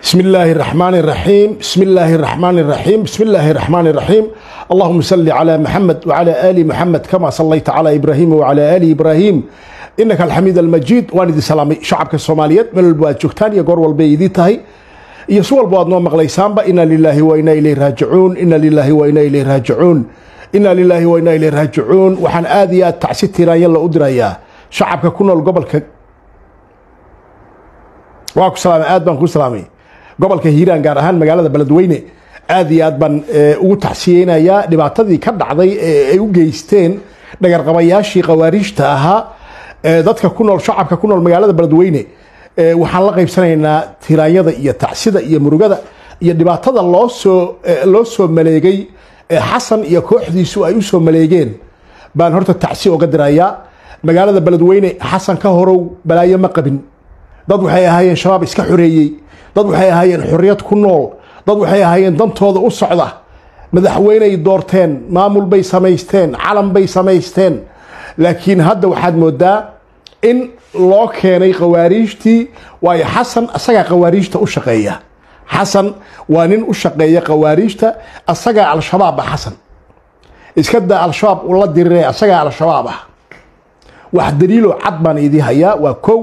بسم الله الرحمن الرحيم بسم الله الرحمن الرحيم بسم الله الرحمن الرحيم اللهم صل على محمد وعلى آل محمد كما صليت على إبراهيم وعلى آل إبراهيم إنك الحميد المجيد والدي سلامي شعبك الصوماليات من البواد جوكتان يقور والبيدي تهي يسوى البواد نوم مغليسان با إنا لله وإنا إليه راجعون إنا لله وإنا إليه راجعون إنا لله وإنا إليه راجعون وحن آذيات تعسيد تيران يلا أدريا شعبك كنا القبل ك... واكو سلامي آد بان كو سلامي gobolka hiiraan gaar ahaan magaalada beledweyne aad iyo aad baan ugu tacsiyeynayaa dhibaatadii ka dhacday ee ay u geysteen dhagarqabayaashii khawaariijta ahaa dadka ku nool shacabka ku nool magaalada beledweyne waxaan la qaybsanaynaa tiraanyada iyo tacsida iyo murugada iyo dhibaatada loo soo loo soo maleegay xasan iyo kooxdiisu ay u soo maleegeen baan horta tacsi oga dirayaa magaalada beledweyne xasan ka horow balaayo ma qabin dad waxay ahaayeen shabaab iska xoreeyey dad waxay ahaayeen xorriyad ku nool dad waxay ahaayeen dantooda u socda madaxweyney doorteen maamul bay samaysteen calan bay samaysteen laakiin hadda waxaad moodaa in loo keenay khawaariijtii waayo xasan asagaa khawaariijta u shaqeeya xasan waa nin u shaqeeya khawaariijta asagaa al-shabaab ah xasan iska daa al-shabaab ula dirire asagaa al-shabaab ah wax daliiloo cad baan idii hayaa waa kow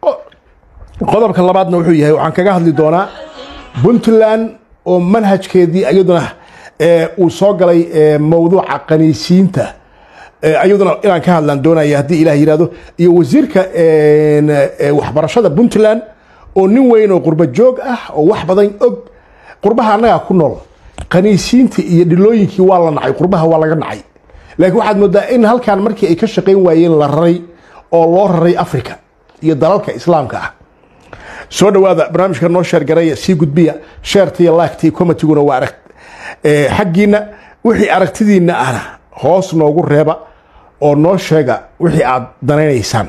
qodobka labaadna wuxuu yahay waxaan kaga hadli doonaa puntland oo manhajkeedii iyaduna uu soo galay mowduuca qaniisiinta iyaduna inaan ka hadlaan doonaya haddii ilah yihahdo iyo wasiirka waxbarashada puntland oo nin weyn oo qurba joog ah oo wax badan og qurbaha annagaa ku nool qaniisiintii iyo dhilooyinkii waa la nacay qurbaha waa laga nacay laakiin waxaad moodaa in halkan markii ay ka shaqayn waayeen la raray oo loo raray africa iyo dalalka islaamka ah soo dhawaada barnaamijka noo sheergaraya sii gudbiya sheerta iyo laagta iyo komatiguna waa arag xaggiina wixii aragtidiina ahna hoos noogu reeba oo noo sheega wixii aad danaynaysaan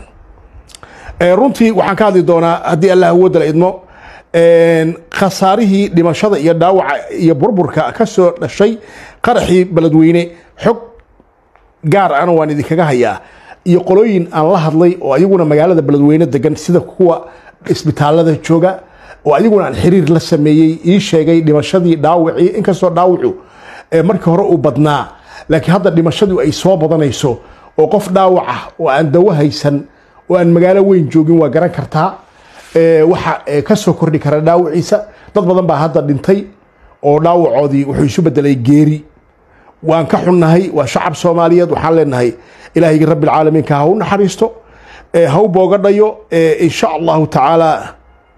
runtii waxaan ka hadli doonaa haddii allah awoodda la idmo khasaarihii dhimashada iyo dhaawaca iyo burburka ka soo dhashay qaraxii beledweyne xog gaar ana waan idinkaga hayaa iyo qolooyin aan la hadlay oo ayaguna magaalada beledweyne degan sida kuwa isbitaalada jooga oo adiguna aan xiriir la sameeyey ii sheegay dhimashadii dhaawacii inkastoo dhaawacu markii hore uu badnaa laakiin hadda dhimashadu ay soo badanayso oo qof dhaawaca oo aan dawo haysan oo aan magaalo weyn joogin waa garan kartaa waxa ka soo kordhi kara dhaawaciisa dad badan baa hadda dhintay oo dhaawacoodii wuxuu isu bedelay geeri waan ka xunnahay waa shacab soomaaliyeed waxaan leenahay ilaahaygi rabbilcaalamiinka ha u naxariisto ha u boogadhayo insha allahu tacaala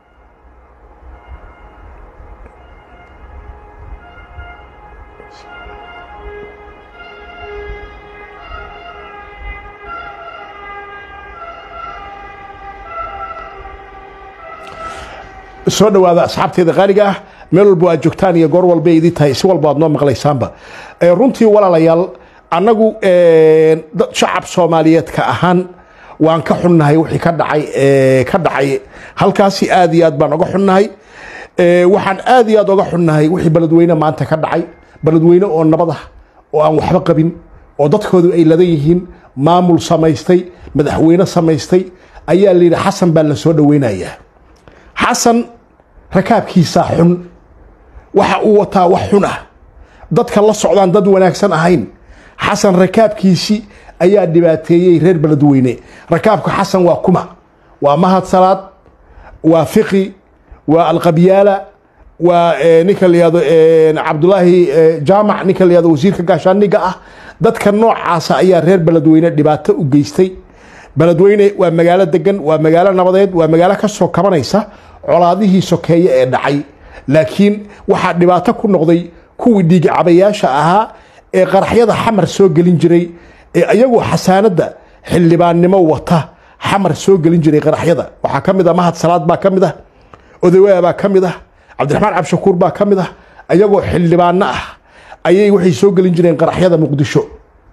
soo dhawaada asxaabteeda qaaliga ah meel walba aad joogtaan iyo goor walba idii tahay si walba aad noo maqlaysaanba runtii walaalayaal annagu shacab soomaaliyeed ka ahaan waan ka xunnahay wixii ka dhacay ka dhacay halkaasi aad iyo aad baan oga xunnahay waxaan aad iyo aad oga xunnahay wixii beledweyne maanta ka dhacay beledweyne oo nabad ah oo aan waxba qabin oo dadkoodu ay ladan yihiin maamul samaystay madaxweyne samaystay ayaa layidhi xasan baa la soo dhoweynayaa xasan rakaabkiisaa xun waxa uu wataa wax xun ah dadka la socdaan dad wanaagsan ahayn xasan rakaabkiisii ayaa dhibaateeyey reer beledweyne rakaabka xasan waa kuma waa mahad salaad waa fiqi waa alqabyaala waa ninka layado cabdulaahi jaamac ninka layado wasiirka gaashaaniga ah dadka noocaasa ayaa reer beledweyne dhibaato u geystay beledweyne waa magaalo degan waa magaalo nabadeed waa magaalo ka soo kabanaysa colaadihii sokeeye ee dhacay laakiin waxaa dhibaato ku noqday kuwii dhiigcabayaasha ahaa ee qaraxyada xamar soo gelin jiray ee ayagoo xasaanadda xildhibaannimo wata xamar soo gelin jiray qaraxyada waxaa ka mid ah mahad salaad baa ka mid ah odawaa baa ka mid ah cabdiraxmaan cabshakuur baa ka mid ah ayagoo xildhibaano ah ayay waxay soo gelin jireen qaraxyada muqdisho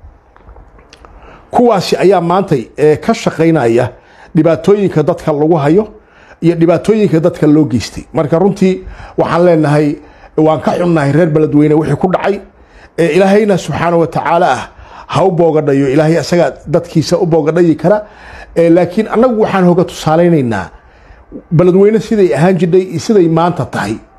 kuwaasi ayaa maantay ka shaqaynaya dhibaatooyinka dadka lagu hayo iyo dhibaatooyinka dadka loo geystay marka runtii waxaan leenahay waan ka xunnahay reer beledweyne wixii ku dhacay ilaahayna subxaana wa tacaala ah ha u boogadhayo ilaahay asagaa dadkiisa u boogadhayi kara laakiin annagu waxaan hoga tusaalaynaynaa beledweyne siday ahaan jidhay iyo siday maanta tahay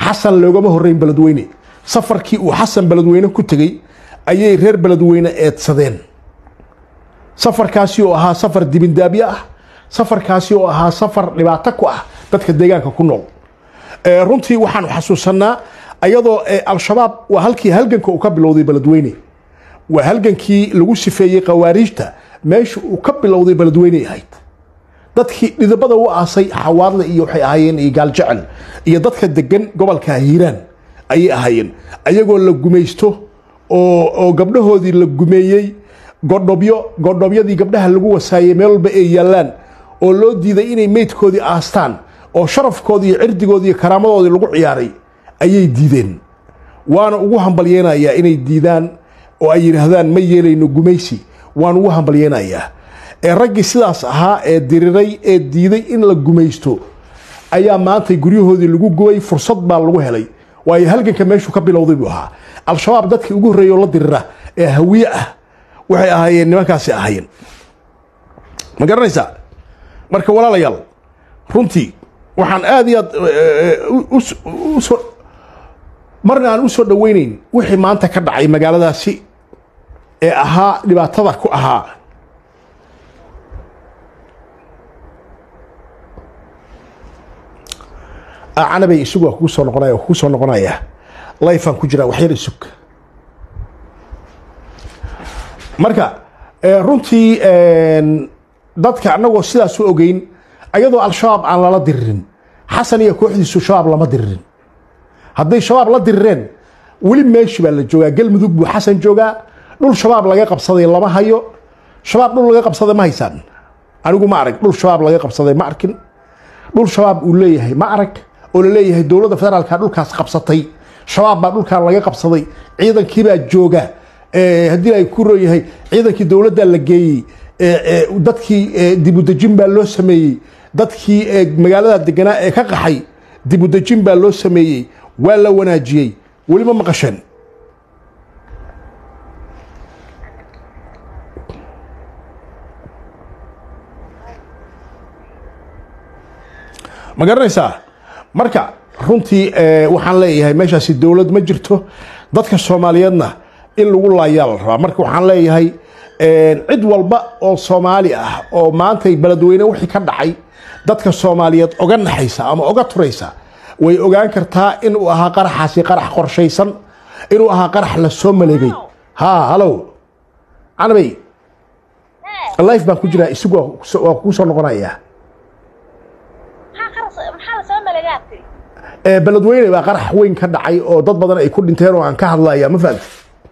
xasan loogama horreyn beledweyne safarkii uu xasan beledweyne ku tegey ayay reer beledweyne eedsadeen safarkaasi oo ahaa safar dibindaabyo ah safarkaasi oo ahaa safar dhibaato ku ah dadka deegaanka ku nool runtii waxaanu xasuusanaa ayadoo al-shabaab waa halkii halganka uu ka bilowday beledweyne waa halgankii lagu sifeeyey khawaariijta meesha uu ka bilowday beledweyney ahayd dadkii dhidibada u aasay xawaadle iyo waxay ahaayeen iyo gaaljecel iyo dadka degan gobolka hiiraan ayay ahaayeen ayagoo la gumaysto oo gabdhahoodii la gumeeyey godhobyo godhobyadii gabdhaha lagu wasaayey meel walba ay yaallaan oo loo diiday inay meydkoodii aastaan oo sharafkoodii iyo cirdigoodii iyo karaamadoodii lagu ciyaaray ayay diideen waana ugu hambalyeynayaa inay diidaan oo ay yidhaahdaan ma yeelayno gumaysi waan ugu hambalyeynayaa ee raggii sidaas ahaa ee diriray ee diiday in la gumaysto ayaa maanta guryahoodii lagu gubay fursad baa lagu helay waayo halganka meeshuu ka bilowday buu ahaa al-shabaab dadkii ugu horreeya oo la dirira ee hawiye ah waxay ahaayeen nimankaasi ahaayeen ma garanaysaa marka walaalayaal runtii waxaan aad iyo aad usoo marna aan u soo dhoweynayn wixii maanta ka dhacay magaaladaasi ee ahaa dhibaatada ku ahaa canabay isagu waa kugu soo noqonaya kugu soo noqonaya lifeaan ku jiraa waxyar isug marka runtii dadka annagoo sidaas u ogeyn ayadoo al-shabaab aan lala diririn xasan iyo kooxdiisu shabaab lama diririn hadday shabaab la dirireen weli meeshi baa la joogaa galmudug buu xasan joogaa dhul shabaab laga qabsaday lama hayo shabaab dhul laga qabsaday ma haysaan anigu ma arag dhul shabaab laga qabsaday ma arkin dhul shabaab uu leeyahay ma arag oo la leeyahay dowladda federaalka dhulkaas qabsatay shabaab baa dhulkan laga qabsaday ciidankiibaa jooga haddii ay ku rooyahay ciidankii dowladda la geeyey dadkii dibudejin baa loo sameeyey dadkii magaalada deganaa ee ka qaxay dibudejin baa loo sameeyey waa la wanaajiyey weli ma maqasheen ma garanaysaa marka runtii waxaan leeyahay meeshaasi dowlad ma jirto dadka soomaaliyeedna in lagu laayaa la rabaa marka waxaan leeyahay cid walba oo soomaali ah oo maantay beledweyne wixii ka dhacay dadka soomaaliyeed oga naxaysa ama oga turaysa way ogaan kartaa inuu ahaa qaraxaasi qarax qorshaysan inuu ahaa qarax la soo maleegay ha halow canabay life baan ku jiraa isagu waa kuu soo noqonayaa beledweyne baa qarax weyn ka dhacay oo dad badan ay ku dhinteen oo aan ka hadlaya ma fahamti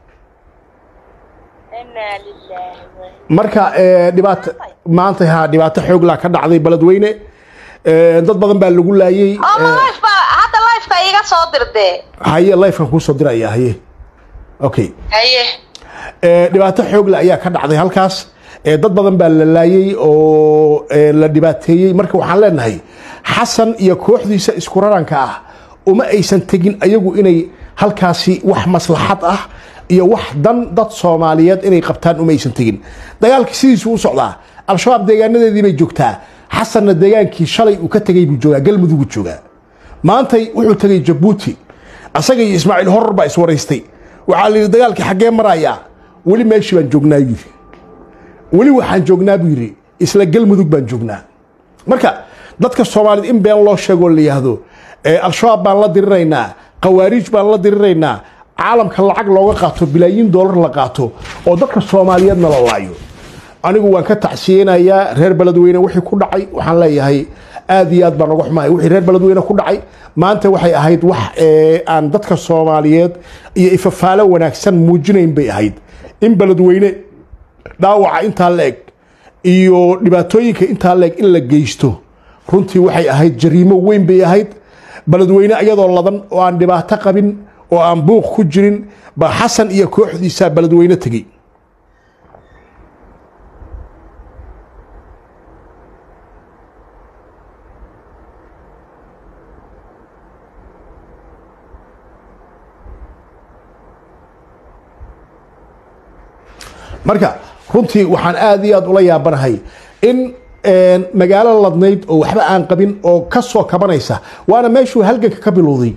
marka dhibaato maanta ha dhibaato xooglaa ka dhacday beledweyne dad badan baa lagu laayey hadda lifeka iga soo dirdee haye lifekan kuu soo diraya haye okay haye dhibaato xoogle ayaa ka dhacday halkaas dad badan baa la laayey oo la dhibaateeyey marka waxaan leenahay xasan iyo kooxdiisa isku raranka ah uma aysan tegin ayagu inay halkaasi wax maslaxad ah iyo wax dan dad soomaaliyeed inay qabtaan uma aysan tegin dagaalka sidiisu u socdaa al-shabaab deegaanadeedii bay joogtaa xasanna deegaankii shalay uu ka tegay buu joogaa galmudugu joogaa maantay wuxuu tegay jabuuti asaga iyo ismaaciil horor baa iswaraystay waxaa la yidhi dagaalkii xaggee marayaa weli meeshii baan joognaa yidhi weli waxaan joognaa buu yidhi isla galmudug baan joognaa marka dadka soomaaliyeed in been loo sheegoo la yidhaahdo al-shabaab baan la diriraynaa khawaariij baan la diriraynaa caalamka lacag looga qaato bilaayiin doolar la qaato oo dadka soomaaliyeedna la laayo anigu waan ka tacsiyeynayaa reer beledweyne wixii ku dhacay waxaan leeyahay aad iyo aad baan uga xumahay wixii reer beledweyne ku dhacay maanta waxay ahayd wax aan dadka soomaaliyeed iyo ifafaalo wanaagsan muujinayn bay ahayd in beledweyne dhaawaca intaa la eg iyo dhibaatooyinka intaa la eg in la geysto runtii waxay ahayd jariimo weyn bay ahayd beledweyne iyadoo ladan oo aan dhibaato qabin oo aan buuq ku jirin ba xasan iyo kooxdiisaa beledweyne tegey marka runtii waxaan aad iyo aad ula yaabanahay in magaalo ladnayd oo waxba aan qabin oo ka soo kabanaysa waana meeshuu halganka ka bilowday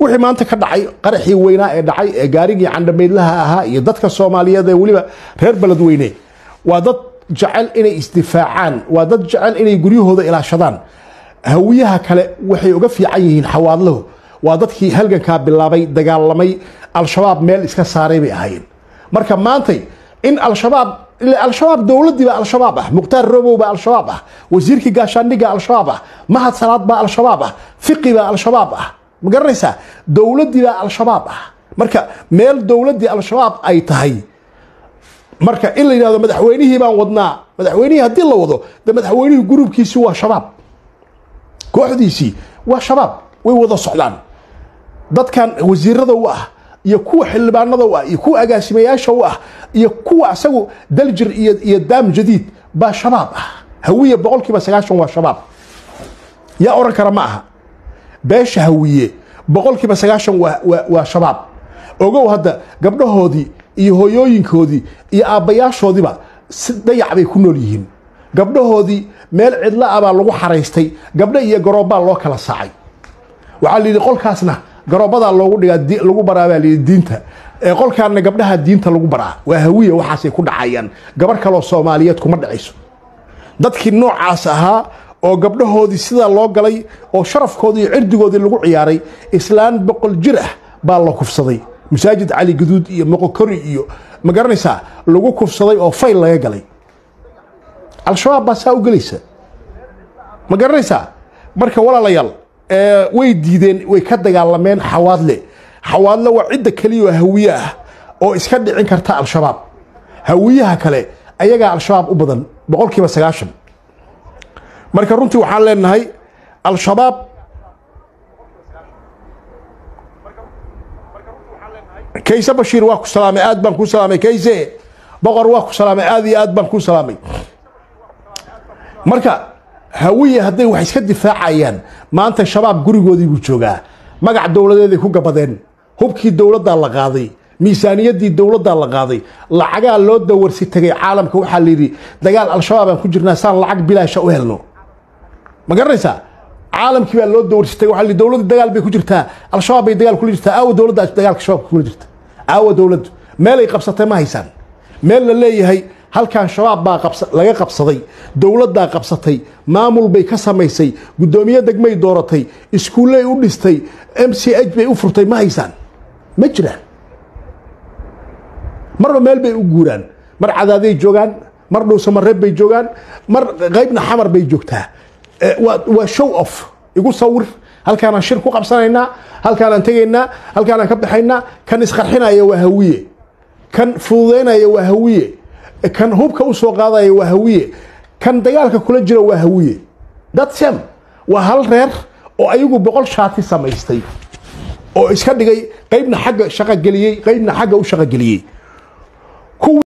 wixii maanta ka dhacay qaraxii weynaa ee dhacay ee gaarigii candhamaydlaha ahaa iyo dadka soomaaliyeed ee weliba reer beledweyne waa dad jecel inay isdifaacaan waa dad jecel inay guryahooda ilaashadaan hawiyaha kale waxay uga fiican yihiin xawaadlahu waa dadkii halgankaa bilaabay dagaalamay al-shabaab meel iska saaray bay ahaayeen marka maantay in al-shabaab al-shabaab dowladdii baa al-shabaab ah mukhtaar robow baa al-shabaab ah wasiirkii gaashaandhigga al-shabaab ah mahad salaad baa al-shabaab ah fiqi baa al-shabaab ah ma garanaysaa dowladdii baa al-shabaab ah marka meel dowladdii al-shabaab ay tahay marka in la yidhahdo madaxweynihii baan wadnaa madaxweynihii haddii la wado de madaxweynihii gurubkiisi waa shabaab kooxdiisii waa shabaab way wada socdaan dadkan wasiirada u ah iyo kuwa xildhibaanada u ah iyo kuwa agaasimayaasha u ah iyo kuwa isagu daljir iyo iyo daam jadiid baa shabaab ah hawiye boqolkiiba sagaashan waa shabaab yaa oran kara ma aha beesha hawiye boqolkiiba sagaashan waa waa waa shabaab ogow hadda gabdhahoodii iyo hooyooyinkoodii iyo aabbayaashoodiiba si dayac bay ku nool yihiin gabdhahoodii meel cidla ah baa lagu xaraystay gabdho iyo garoobbaa loo kala saacay waxaa la yidhi qolkaasna garoobadaa loogu dhigaa lagu baraa baa layidhi diinta ee qolkaanna gabdhaha diinta lagu baraa waa hawiya waxaasay ku dhacayaan gabar kaloo soomaaliyeed kuma dhacayso dadkii noocaas ahaa oo gabdhahoodii sidaa loo galay oo sharafkoodii iyo cirdigoodii lagu ciyaaray islaan boqol jir ah baa la kufsaday masaajid cali gaduud iyo moqokori iyo ma garanaysaa lagu kufsaday oo fayl laga galay al-shabaab baa saa u gelaysa ma garanaysaa marka walaalayaal way diideen way ka dagaalameen xawaadle xawaadle waa cidda keliya oo hawiye ah oo iska dhicin karta al-shabaab hawiyaha kale ayagaa al-shabaab u badan boqolkiiba sagaashan marka runtii waxaan leenahay al-shabaab kayse bashiir waa ku salaamay aad baan kuu salaamay kayse boqor waa ku salaamay aad iyo aad baan kuu salaamay marka hawiye hadday wax iska difaacayaan maanta shabaab gurigoodii buu joogaa magac dowladeeday ku gabadeen hubkii dowladdaa la qaaday miisaaniyaddii dowladdaa la qaaday lacagaa loo dawarsi tegay caalamka waxaa layidhi dagaal al-shabaab aan ku jirnaa saan lacag bilaasha u helno ma garanaysaa caalamkii baa loo dawarsi tegay waxaa layidhi dowladda dagaal bay ku jirtaa al-shabaab bay dagaal kula jirtaa aawa dowladda dagaalka shabaabka kula jirta aawa dowladdu meelay qabsatay ma haysaan meel la leeyahay halkan shabaab baa laga qabsaday dowladdaa qabsatay maamul bay ka samaysay guddoomiye degmay dooratay iskuulley u dhistay m c h bay u furtay ma haysaan ma jiraan marba meel bay u guuraan mar cadaaday joogaan mar dhowsamareeb bay joogaan mar qaybna xamar bay joogtaa waa show off igu sawir halkaanaan shir ku qabsanaynaa halkaanaan tegaynaa halkaanaan ka baxaynaa kan isqarxinaya waa hawiye kan fududaynaya waa hawiye kan hubka u soo qaadaya waa hawiye kan dagaalka kula jira waa hawiye datsem waa hal reer oo ayagu boqol shaati samaystay oo iska dhigay qaybna xagga shaqogeliyey qaybna xagga u shaqogeliyey